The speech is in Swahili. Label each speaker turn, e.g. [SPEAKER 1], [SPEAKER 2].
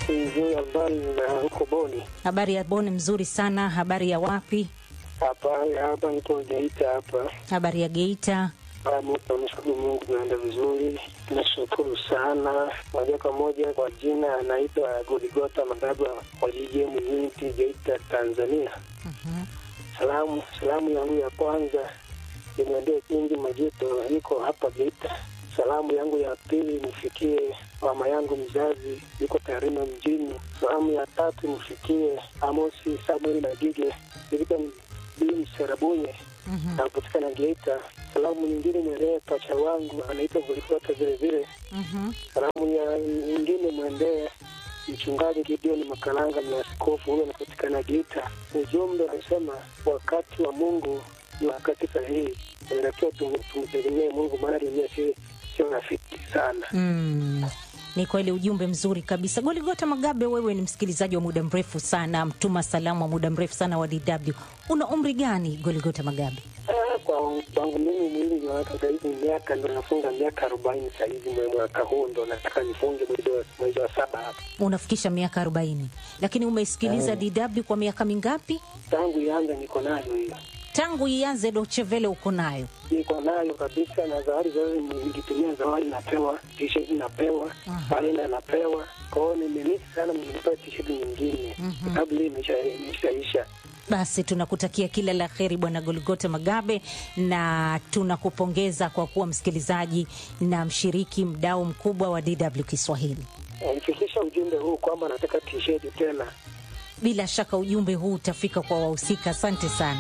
[SPEAKER 1] Nzuri, habari na huko Boni?
[SPEAKER 2] Habari ya Boni? Mzuri sana. Habari ya wapi?
[SPEAKER 1] Hapa hapa niko Geita hapa.
[SPEAKER 2] Habari ya Geita?
[SPEAKER 1] Namshukuru Mungu, naenda vizuri, nashukuru sana. Moja kwa moja kwa jina anaitwa Goligota Magaba wa JJM Unity Geita, Tanzania. Salamu salamu yangu ya kwanza imwendee Kingi Majuto, yuko hapa Geita. Salamu yangu ya pili nifikie mama yangu mzazi, yuko Tarime mjini. Salamu ya tatu nifikie Amosi Samuel Magige, Victor Bili Serabunye napatikana Geita. Salamu nyingine mwendee pacha wangu anaitwa Goligota vile vile. Salamu ya nyingine mwendee mchungaji Gideon Makalanga na askofu huyo anapatikana Geita. Ujumbe unasema wakati wa Mungu ni wakati sahihi, inatakiwa tum- tumtegemee Mungu, maana dunia si sio rafiki sana.
[SPEAKER 2] Mm. Ni kweli ujumbe mzuri kabisa. Goligota Magabe, wewe ni msikilizaji wa muda mrefu sana, mtuma salamu wa muda mrefu sana wa DW. Una umri gani Goligota Magabe?
[SPEAKER 1] Ah, Kwa kwangu mimi mwili ni watu sahizi miaka ndo nafunga miaka arobaini sahizi, mwe mwaka huu ndo nataka nifunge mwezi wa- mwezi wa saba hapa.
[SPEAKER 2] Unafikisha miaka 40, lakini umeisikiliza DW kwa miaka mingapi?
[SPEAKER 1] Tangu ianza niko nayo hiyo,
[SPEAKER 2] Tangu ianze Deutsche Welle uko nayo?
[SPEAKER 1] niko nayo kabisa, na zawadi zote nikitumia zawadi napewa, t-shirt napewa, balena napewa. Kwa hiyo nimemisi sana, nimepewa t-shirt nyingine sababu hii imesha- imeshaisha.
[SPEAKER 2] Basi tunakutakia kila la heri Bwana Goligota Magabe, na tunakupongeza kwa kuwa msikilizaji na mshiriki mdau mkubwa wa DW Kiswahili.
[SPEAKER 1] Nifikisha ujumbe huu kwamba nataka t-shirt tena.
[SPEAKER 2] Bila shaka ujumbe huu utafika kwa wahusika. Asante sana.